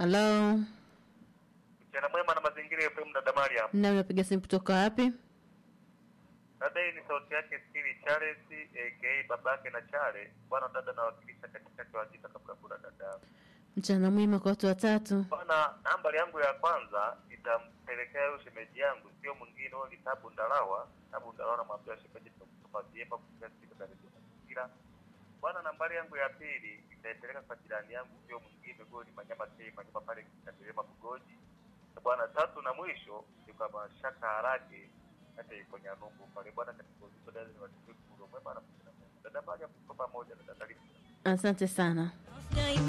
Halo, Mchana mwema na mazingira ya FM dada Mariam. nani unapiga simu kutoka wapi? Dada hii ni sauti yake Steve Charles aka babake na Chale. Bwana dada nawakilisha katikati wa jita kabla kula dada. Mchana mwema kwa watu watatu. Bwana nambari yangu ya kwanza nitampelekea huyo shemeji yangu sio mwingine huyo ni Tabu Ndalawa. Tabu Ndalawa namwambia shemeji tunakupa vyema kufikia siku za redio mazingira. Bwana nambari yangu ya pili nitaipeleka kwa jirani yangu sio mwingine huyo ni Manyama Tei Manyama pale Katerema Bugoji. Na Bwana tatu na mwisho ni kwa Mashaka Harage hata yuko Nyanumbu pale bwana katika uzito dada ni watu mwema na dada Mariam tuko pamoja na dada Lisa. Asante sana.